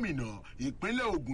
gómìnà ìpínlẹ̀ Ògùn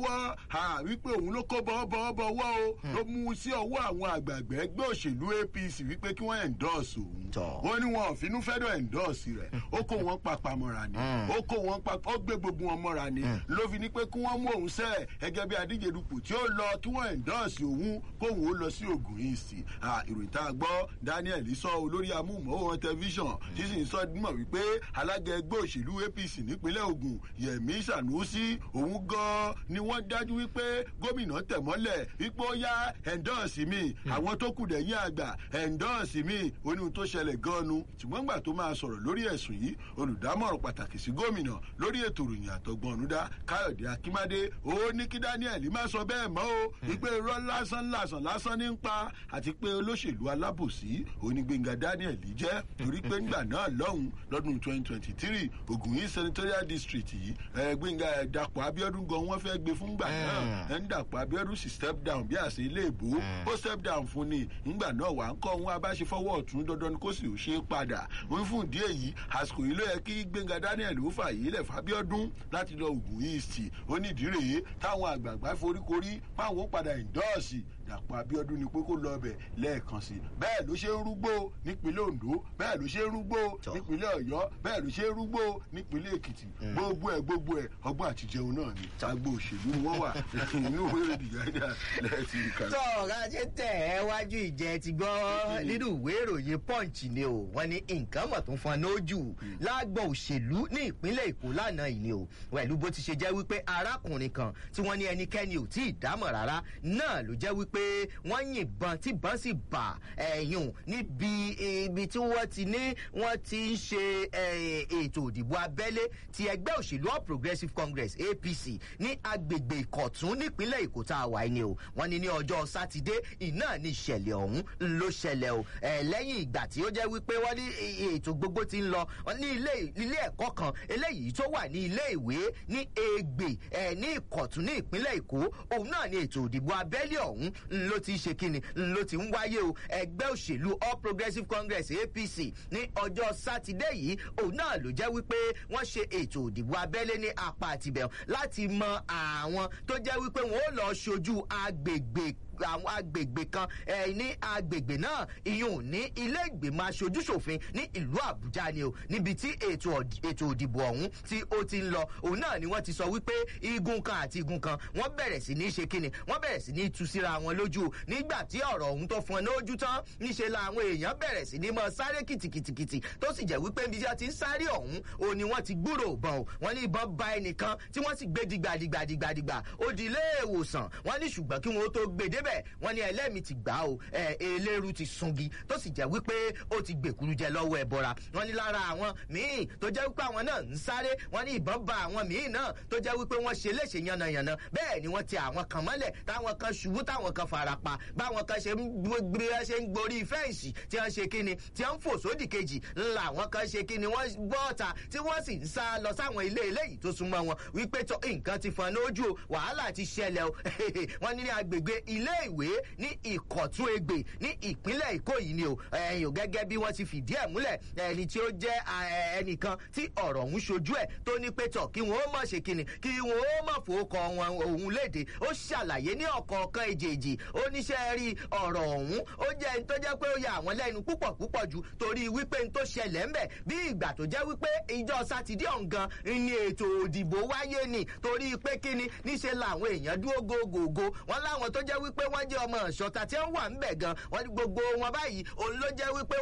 lọ́wọ́ wípé òun ló kó bọ́ọ̀bọ́ọ̀bọ́ wọ́ o ló mú sí ọwọ́ àwọn àgbààgbà ẹgbẹ́ òṣèlú APC wípé kí wọ́n endorse òun wọ́n ní wọn ò finú fẹ́dọ̀ endorse rẹ̀ ó kó wọn papà mọ́ra ni ó kó wọn papà ó gbé gbogbo wọn mọ́ra ni ló fi ní pé kí wọ́n mú òun sẹ́ ẹgẹ́ bí adíje dupò tí ó lọ kí wọ́n endorse òun kóun ó lọ sí Ògùn East ìròyìn tá a gbọ́ Daniel sọ olórí amúhùnmáwòrán tẹlifíṣàn tí sì ń sọ mọ̀ wípé alága ẹgbẹ́ òṣèlú APC nípínlẹ̀ Ògùn Yẹmí Sànúsí òun gan ni wọ́n dájú wípé gómìnà tẹ̀mọ́lẹ̀ wípé ó yá endorse mi àwọn tó kù dẹ̀yìn àgbà endorse mi oníhun tó ṣẹlẹ̀ gan-an ṣùgbọ́n gbà tó máa sọ̀rọ̀ lórí ẹ̀sùn yìí olùdámọ̀ràn pàtàkì sí gómìnà lórí ètò ìròyìn àtọ̀gbọ̀n ọ̀nùdá Káyọ̀dé Akínmádé ó ní kí Daniel má sọ bẹ́ẹ̀ mọ́ o wípé irọ́ lásán lásán lásán ní ń pa àti pé olóṣèlú alábòsí onígbẹ̀ngà Daniel jẹ́ torí pé ńgbà náà lọ́hùn lọ́dún twenty twenty three Ògùn yìí senatorial district yìí gbẹ̀ngà Dàpọ̀ Abíọ́dún gan wọ́n fẹ́ gbé fún gbà náà ẹ̀ ń Dàpọ̀ Abíọ́dún sì step down bí àṣẹ ilé ìbò ó step down fún ni ńgbà náà wà ń kọ́ wọn abáṣe fọwọ́ ọ̀tún dandan ni kó sì ò ṣe é padà wọ́n fún ìdí èyí àsìkò yìí ló yẹ kí Gbẹ̀ngà Daniel ó fà yìí lẹ̀ fábíọ́dún láti lọ Ògùn East ó ní ìdí rèé táwọn àgbààgbà foríkorí páwọn padà ìndọ́ọ̀sì Dàpọ̀ Abíọ́dún ni pé kó lọ ọbẹ̀ lẹ́ẹ̀kan sí bẹ́ẹ̀ ló ṣe ń rúgbó nípínlẹ̀ Ondo bẹ́ẹ̀ ló ṣe ń rúgbó nípínlẹ̀ Ọ̀yọ́ bẹ́ẹ̀ ló ṣe ń rúgbó nípínlẹ̀ Èkìtì gbogbo ẹ̀ gbogbo ẹ̀ ọgbọ́n àti jẹun náà ni agbo òṣèlú ni wọ́n wà inú ìwé ìròyìn gàdá lẹ́ẹ̀tì ìkà. tọ́ ọ̀gá tẹ̀ ẹ́ wájú ìjẹ́ ti gbọ́ nínú ìwé ìròyìn Punch ni o wọ́n ní nǹkan mọ̀ tó ń fọn lójú lágbọ̀n òṣèlú ní ìpínlẹ̀ Èkó lánàá yìí ni o pẹ̀lú bó ti ṣe jẹ́ wípé arákùnrin kan tí wọ́n ní ẹnikẹ́ni ò tí ì dámọ̀ rárá náà ló jẹ́ wípé wọ́n yìnbọn tí bọ́n sì bà ẹ̀yùn níbi ibi tí wọ́n ti ní wọ́n ti ń ṣe ètò òdìbò abẹ́lé ti ẹgbẹ́ òṣèlú All Progressives Congress APC ní agbègbè Ìkọ̀tún nípínlẹ̀ Èkó tá a wà ní o wọ́n ní ní ọjọ́ sátidé iná ní ìṣẹ̀lẹ̀ ọ̀hún ló ṣẹlẹ̀ o lẹ́yìn ìgbà tí ó jẹ́ wípé wọ́n ní ètò gbogbo ti ń lọ ní ilé ẹ̀kọ́ kan eléyìí tó wà ní ilé ìwé ní Ègbè ní Ìkọ̀tún ní ìpínlẹ̀ Èkó òun náà ní ètò òdìbò abẹ́lé ọ̀hún ló ti ṣe kíni ló ti ń wáyé o ẹgbẹ́ òṣèlú All Progressives Congress APC ní ọjọ́ sátidé yìí òun náà ló jẹ́ wípé wọ́n ṣe ètò òdìbò abẹ́lé ní apá àtibẹ̀ láti mọ àwọn tó jẹ́ wípé wọ́n ó lọ ṣojú agbègbè àwọn agbègbè kan ẹ ní agbègbè náà ìyún ní ilé ìgbìmọ̀ aṣojúṣòfin ní ìlú Àbújá ni o níbi tí ètò ètò òdìbò ọ̀hún tí ó ti ń lọ òun náà ni wọ́n ti sọ wípé igun kan àti igun kan wọ́n bẹ̀rẹ̀ sí ní ṣe kíni wọ́n bẹ̀rẹ̀ sí ní tú síra wọn lójú nígbà tí ọ̀rọ̀ ọ̀hún tó fọn lójú tán níṣe làwọn èèyàn bẹ̀rẹ̀ sí ní mọ sáré kìtìkìtìkìtì tó sì jẹ́ wípé ibi tí wọ́n ti ń sáré ọ̀hún òun ni wọ́n ti gbúrò ìbọn o wọ́n ní ìbọn ba ẹnìkan tí wọ́n sì gbé dìgbàdìgbàdìgbàdìgbà ó di ilé ìwòsàn wọ́n ní ṣùgbọ́n kí wọ́n tó gbé débẹ̀ bẹ́ẹ̀ wọ́n ní ẹlẹ́mìí ti gbà ó ẹ eléru ti sungi tó sì jẹ́ wípé ó ti gbèkúrú jẹ lọ́wọ́ ẹ bọ́ra wọ́n ní lára àwọn míì tó jẹ́ wípé àwọn náà ń sáré wọ́n ní ìbọn ba àwọn míì náà tó jẹ́ wípé wọ́n ṣe léṣe yànnàyànnà bẹ́ẹ̀ ni wọ́n ti àwọn kan mọ́lẹ̀ táwọn kan ṣubú táwọn kan fara pa báwọn kan ṣe ń gbé ṣe ń gborí fẹ́ǹsì tí wọ́n ṣe kíni tí wọ́n ń fò sódì kejì ńlá àwọn kan ṣe kíni wọ́n gbọ́ ọ̀tà tí wọ́n sì ń sá lọ sáwọn ilé eléyìí tó súnmọ́ wọn wípé tó nǹkan ti fọn lójú wàhálà ti ṣẹlẹ̀ o wọ́n ní ní agbègbè ilé ìwé ní ìkọ̀tún egbè ní ìpínlẹ̀ èkó yìí ni o ẹ̀yìn ò gẹ́gẹ́ bí wọ́n ti fìdí ẹ̀ múlẹ̀ ẹni tí ó jẹ́ ẹnìkan tí ọ̀rọ̀ ọ̀hún ṣojú ẹ̀ tó ní pé tọ̀ kí wọ́n ó mọ̀ ṣe kíni kí wọ́n ó mọ̀ fowókọ wọn òun léde ó ṣàlàyé ní ọ̀kọ̀ọ̀kan èjèèjì ó níṣẹ́ rí ọ̀rọ̀ ọ̀hún ó jẹ́ ẹni tó jẹ́ pé ó yà àwọn lẹ́nu púpọ̀ púpọ̀ jù torí wípé n tó ṣẹlẹ̀ ńbẹ̀ bí ìgbà tó jẹ́ wípé ìjọ sátidé ọ̀ngàn ni ètò òdìbò wáyé ni torí pé kíni níṣe làwọn èèyàn dúró gògògò wọn láwọn tó jẹ́ wípé wọ́n jẹ́ ọmọ ìṣọ̀tà tí wọ́n wà ń bẹ̀ gan wọ́n ní gbogbo wọn báyìí òun ló jẹ́ wípé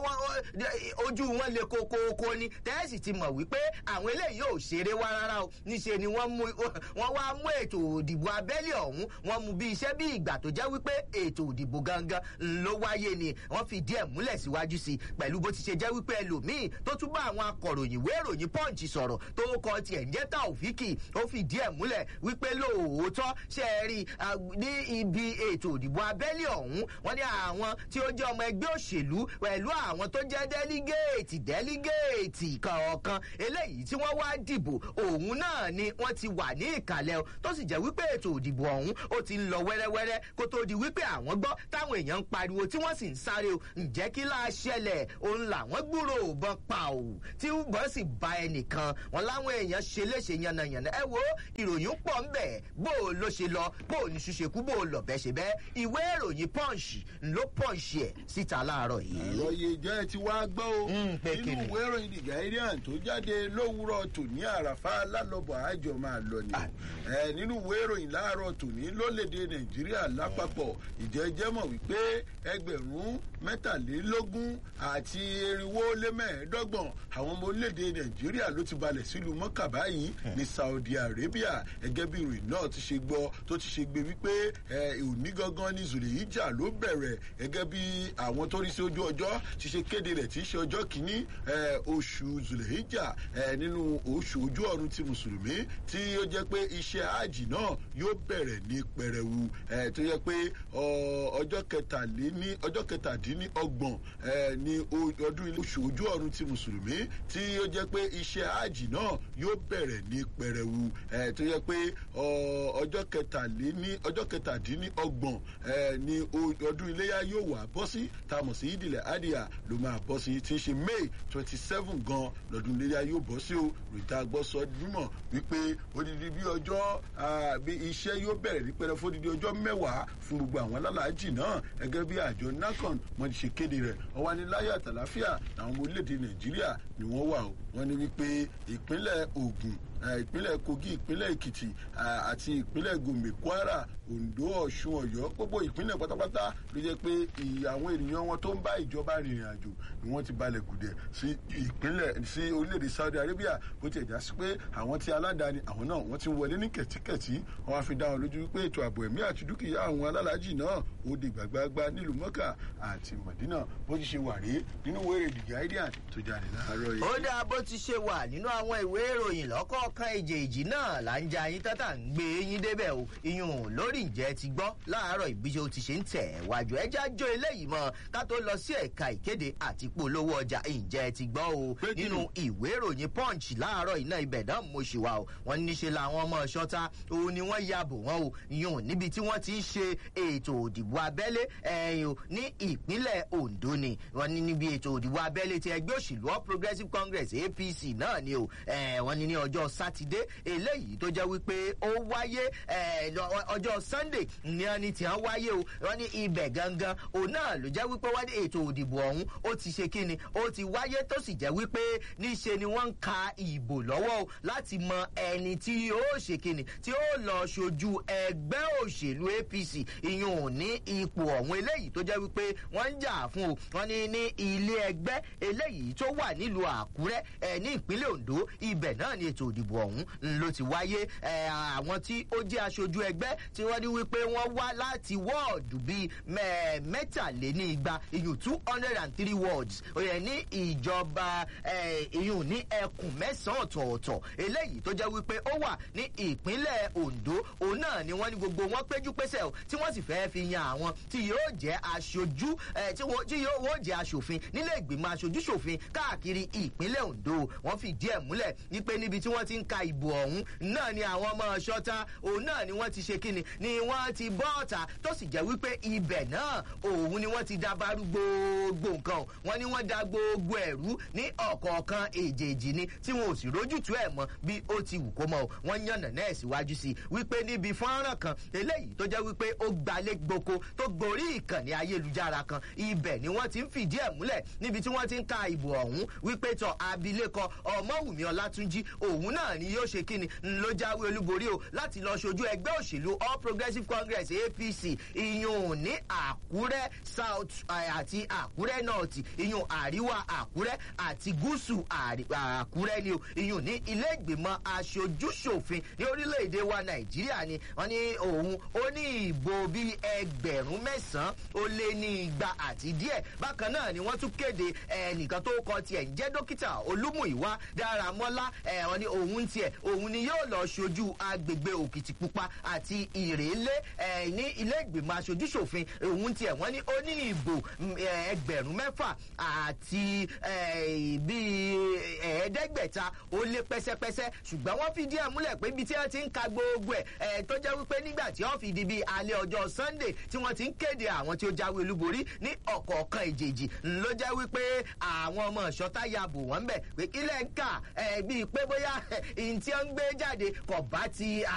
ojú wọn le kokoko ni tẹ́ẹ̀sì ti mọ̀ wípé àwọn eléyìí ò ṣeré wá rárá o níṣe ni wọ́n mú wọ́n wá mú ètò òdìbò abẹ́lé ọ̀hún wọ́n mú bí iṣẹ́ bí ìgbà tó jẹ́ wípé ètò òdìbò gangan ló wáyé ni wọ́n fi díẹ̀ múlẹ̀ síwájú sí i pẹ̀lú bó ti ṣe jẹ́ wípé ẹlòmíì tó tún bá àwọn akọ̀ròyìn ìwé ìròyìn punch sọ̀rọ̀ tó kọ tiẹ̀ ń jẹ́ Taofiki ó fi díẹ̀ múlẹ̀ wípé lóòótọ́ ṣe é rí ní ibi ètò ètò òdìbò abẹ́lé ọ̀hún wọ́n ní àwọn tí ó jẹ́ ọmọ ẹgbẹ́ òṣèlú pẹ̀lú àwọn tó jẹ́ délígéètì délígéètì kọ̀ọ̀kan eléyìí tí wọ́n wá dìbò òun náà ni wọ́n ti wà ní ìkàlẹ̀ o tó sì jẹ́ wípé ètò òdìbò ọ̀hún ó ti ń lọ wẹ́rẹ́wẹ́rẹ́ kó tó di wípé àwọn gbọ́ táwọn èèyàn ń pariwo tí wọ́n sì ń sáré o ǹjẹ́ kí láà ṣẹlẹ̀ òun làwọn gbúrò òbọn pa ò tí wọ́n sì ba ẹnìkan wọn láwọn èèyàn ṣe léṣe yànnàyànnà ẹ wo ìròyìn pọ̀ ń bẹ̀ bó o ló ṣe lọ bó o ní ṣuṣe kú bó o lọ bẹ́ẹ̀ ṣe bẹ́ẹ̀ ìwé ìròyìn punch ló punch ẹ̀ síta láàárọ̀ yìí. àròyé jẹ́ ti wá gbọ́ o Mm, pé nínú kíni? ìwé ìròyìn the guardian tó jáde lówùúrọ̀ tòní àràfà lálọ́bọ̀ àjọ máa lọ ni Ah. ẹ nínú ìwé ìròyìn láàárọ̀ tòní lólèdè nàìjíríà lápapọ̀ ìjẹ́jẹ́ mọ̀ wípé ẹgbẹ̀rún mẹ́tàlélógún àti irinwó lé mẹ́ẹ̀ẹ́dọ́gbọ̀n àwọn ọmọ orílẹ̀-èdè nàìjíríà ló ti balẹ̀ sílùú mọ́kà báyìí ní saudi arabia gẹ́gẹ́ bí ìròyìn náà ti ṣe gbọ́ tó ti ṣe gbé wípé ẹ, òní gangan ní zulehijja ló bẹ̀rẹ̀ gẹ́gẹ́ bí àwọn tó rí sí ojú ọjọ́ ti ṣe kéde rẹ̀ tí í ṣe ọjọ́ kìíní ẹ, oṣù zulehijja ẹ, nínú oṣù ojú ọ̀run ti mùsùlùmí tí ó jẹ́ pé iṣẹ́ hajj náà yóò bẹ̀rẹ̀ ní pẹrẹwu ẹ, tó yẹ pé ọ, ọjọ́ kẹtàléní ọjọ́ kẹtàdínlọ́gbọ̀n ẹ, ní o- ọdún ilé oṣù ojú ọ̀run ti mùsùlùmí tí ó jẹ́ pé iṣẹ́ hajj náà yóò bẹ̀rẹ̀ ní pẹrẹwu ẹ, tó yẹ pé ọ, ọjọ́ kẹtàléní ọjọ́ kẹtàdínlọ́gbọ̀n ẹ, ní o- ọdún iléyà yóò wà bọ́ sí tá a mọ̀ sí ìdílé adìyà ló máa bọ́ sí tí ń ṣe may twenty seven gan lọ́dún iléyà yóò bọ́ sí o rìtà gbọ́sọ mímọ̀ wípé odidi bí ọjọ́ ah, bí iṣẹ́ yóò bẹ̀rẹ̀ ní pẹrẹ fún odidi ọjọ́ mẹ́wàá fún gbogbo àwọn alálàájì náà gẹ́gẹ́ bí àjọ nacon wọ́n ti ṣe kéde rẹ̀ ọwọ́ ní láyé àtàláfíà làwọn ọmọ orílẹ̀-èdè nàìjíríà ni wọ́n wà o wọ́n ní wípé ìpínlẹ̀ ogun eh, ìpínlẹ̀ kogi ìpínlẹ̀ èkìtì ah, àti ìpínlẹ̀ gombe kwara ondo ọ̀ṣun ọ̀yọ́ gbogbo ìpínlẹ̀ pátápátá ló jẹ́ pé ì- àwọn ènìyàn wọn tó ń bá ìjọba rìnrìn àjò ni wọ́n ti balẹ̀ gùdẹ̀ sí ìpínlẹ̀ sí orílẹ̀-èdè saudi arabia bó ti ẹ̀já sí pé àwọn tí aládàáni àwọn náà wọ́n ti wọlé ní kẹ̀tíkẹ̀tí wọ́n á fi dá wọn lójú wípé ètò ààbò ẹ̀mí àti dúkìá àwọn alálàájì náà ó di gbàgbàgbà nílùú mọ́kà àti mọ̀dínà bó ti ṣe wà rí nínú wẹ́rẹ̀ the guardian tó jáde láàárọ̀ yìí. ó dáa bó ti ṣe wà nínú àwọn ìwé ìròyìn lọ́kọ̀ọ̀kan èjèèjì náà là ń ja yín tátà ń gbé yín débẹ̀ o iyùn lórí ìjẹ́ ti gbọ́ láàárọ̀ ìbíṣẹ́ ó ti ṣe ń tẹ̀ wájú ẹja jó eléyìí mọ́ ká tó lọ sí ẹ̀ka ìkéde àti polówó ọjà ìjẹ́ ti gbọ́ o Pé kí ni? nínú ìwé ìròyìn punch láàárọ̀ iná ibẹ̀ náà mo ṣì wà o wọ́n níṣe làwọn ọmọ ṣọ́ta òun ni wọ́n ya bò wọ́n o iyùn níbi tí wọ́n ti ń ṣe ètò òdìbò abẹ́lé ẹ̀yìn o ní ìpínlẹ̀ ondo ni wọ́n ní níbi ètò òdìbò abẹ́lé ti ẹgbẹ́ òṣèlú all progressives congress apc náà ni o eh, wọ́n ní ní ọjọ́ sátidé eléyìí tó jẹ́ wípé ó wáyé eh, lọ- ọjọ́ sunday ní wọ́n ní tí wọ́n wáyé o wọ́n ní ibẹ̀ gangan òun náà ló jẹ́ wípé wọ́n ní ètò òdìbò ọ̀hún ó ti ṣe kíni ó ti wáyé tó sì jẹ́ wípé níṣe ni wọ́n ń ka ìbò lọ́wọ́ o láti mọ ẹni tí yóò ṣe kíni tí ó lọ ṣojú ẹgbẹ́ òṣèlú apc ìyún ò ní ipò ọ̀hún eléyìí tó jẹ́ wípé wọ́n ń jà fún o wọ́n ní ní ilé ẹgbẹ́ eléyìí tó wà nílùú àkúrẹ́ ẹ̀ ní ìpínlẹ̀ ondo ibẹ̀ náà ni ètò òdìbò ọ̀hún ló ti wáyé ẹ̀ àwọn tí ó jẹ́ aṣojú ẹgbẹ́ tí wọ́n ní wípé wọ́n wá láti wọ́ọ̀dù bíi mẹ́- mẹ́tàlénígba ìyún two hundred and three wards òye ní ìjọba ẹ̀, ìyún ní ẹkùn mẹ́sàn-án ọ̀tọ̀ọ̀tọ̀ eléyìí tó jẹ́ wípé ó wà ní ìpínlẹ̀ ondo òun náà ni wọ́n ní gbogbo wọn péjú pésẹ̀ o tí wọ́n sì fẹ́ fi yan àwọn tí yóò jẹ́ aṣojú ẹ̀, tí wọ́n- tí yóò wọ́n jẹ́ aṣòfin nílé ìgbìmọ̀ aṣojú ṣòfin káàkiri ìpínlẹ̀ ondo wọ́n fìdí ẹ̀ múlẹ̀ wípé níbi tí wọ́n ti ń ka ìbò ọ̀hún náà ni àwọn ọmọ ṣọ́ta òun náà ni wọ́n ti ṣe kíni ni wọ́n ti bọ́ ọ̀tà tó sì jẹ́ wípé ibẹ̀ náà òun ni wọ́n ti dabarú gbogbo nǹkan o. wọ́n ní wọ́n da gbogbo ẹ̀rú ní ọ̀kọ̀ọ̀kan èjèèjì ni tí wọn ò sì rójútu ẹ̀ mọ́ bí ó ti wù kó mọ́ o wọ́n yànnà náà síwájú sí i wípé níbi fọ́nrán kan eléyìí tó jẹ́ wípé ó gbalé gboko tó gorí ìkànnì ayélujára kan ibẹ̀ ni wọ́n ti ń fìdí ẹ̀ múlẹ̀ níbi tí wọ́n ti ń ka ìbò ọ̀hún wípé tọ abilékọ ọmọwùmí ọlátúnjí òun náà ni yóò ṣe kíni ń ló jáwé olúborí o láti lọ ṣojú ẹgbẹ́ òṣèlú all progressives congress apc ìyún ní àkúrẹ́ south eh, àti àkúrẹ́ north ìyún àríwá àkúrẹ́ àti gúúsù àrí- àkúrẹ́ ni o ìyún ní ilé ìgbìmọ̀ aṣojúṣòfin ní orílẹ̀-èdè wa nàìjíríà ni wọ́n ní òun ó ní ìbò bíi ẹgbẹ̀rún mẹ́sàn-án ó lé ní igba àti díẹ̀ bákan náà ni wọ́n tún kéde ẹnìkan tó kọ tiẹ̀ ń jẹ́ dókítà olúmúìwá dáramọ́lá ẹ̀ wọ́n ní òun òun tiẹ̀ òun ni yóò lọ ṣojú agbègbè òkìtìpupa àti ìrèlé ní ilé ìgbìmọ̀ aṣojúṣòfin òun tiẹ̀ wọ́n ní ó ní ìbò ẹgbẹ̀rún mẹ́fà àti bíi ẹ̀ẹ́dẹ́gbẹ̀ta ó lé pẹ́sẹ́pẹ́sẹ́ ṣùgbọ́n wọ́n fi díẹ̀ múlẹ̀ pé ibi tí wọ́n ti ń ka gbogbo ẹ̀ tó jẹ́ wípé nígbà tí wọ́n fi di bíi alẹ́ ọjọ́ sunday tí wọ́n ti ń kéde àwọn tí ó jáwé olúborí ní ọ̀kọ̀ọ̀kan ìjèjì ló jẹ́ wípé àwọn ọmọ ìṣọ́tá ya bò wọ́n bẹ̀ pé kílẹ̀ ń kà bíi pé bóyá ìyìn tí wọ́n ń gbé jáde kọ̀ bá ti